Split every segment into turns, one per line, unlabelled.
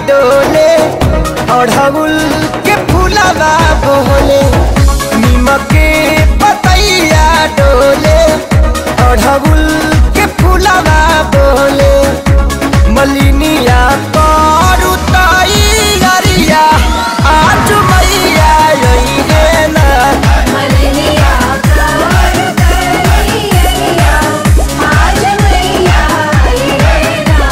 डोले अढ़उल के फूलवा बोले नीमक के पतैया डोले अढ़उल के फूलवा बोले मलिनिया करू तैयारिया आज मैया अइहे ना
मलनिया कवर करिया आज मैया आइए ना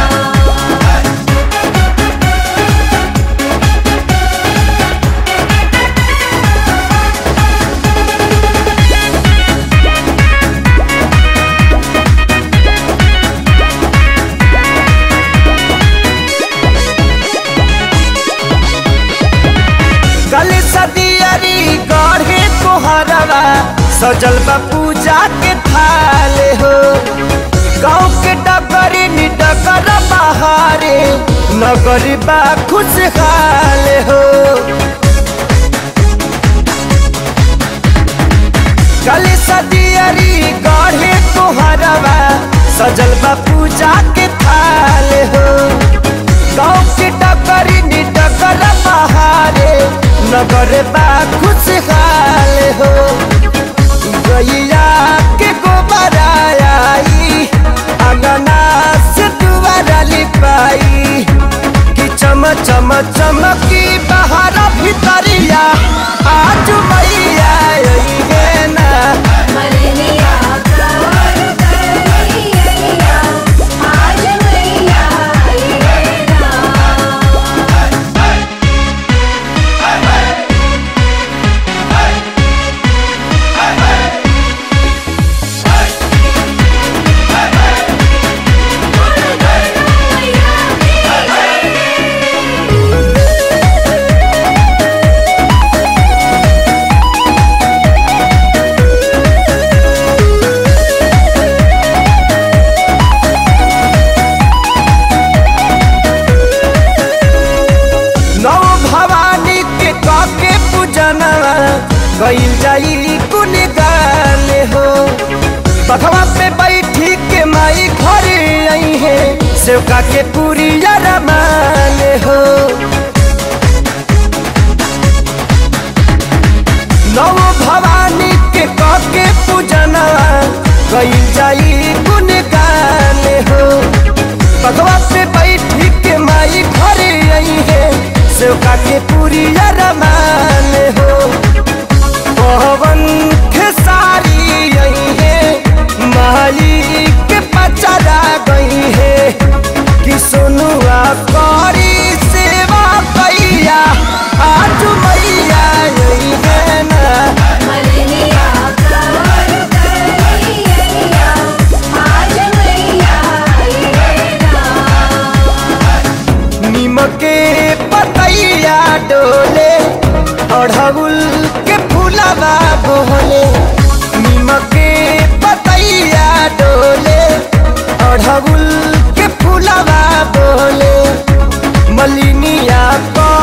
कल सदियरी गढ़े कोहरवा सजल बा पूजा के थाले हो गाँव के डगरी निडगर बहारे नगरी बा खुशहाल हो कल सदियरी गढ़े कोहरवा सजल बा पूजा के थाले हो गाँव के डगरी निडगर बहारे नगर बा खुशहाल हो गैया के गोबर आई अंगना से दुआरा लिपाई कि चम चम चमकी बाहर भीतरिया आज मैया अइहे ना
मलनिया कवर करिया आज मैया आइए ना
नौ भवानी के काके पूजनवा गईल जाई कुन गाले हो बखवा पे बैठी के माई घर आई है सेवका के पूरी रमाले हो नौ भवानी के काके पूजनवा गईल जाई कुन गाले हो बगवा पे बैठी के माई घरे आई है सेवका के पूरी रमान हो पवन खेसारी आई है माई के पचरा गई है कि सोनुआ करी सेवा कैया आज मैया आई है ना
मलनिया कवर करिया आज मैया आइए ना
नीमक के पतैया डोले अढ़उल के फूलवा बोले नीमक के पतैया डोले अढ़उल के फूलवा बोले मलिनिया को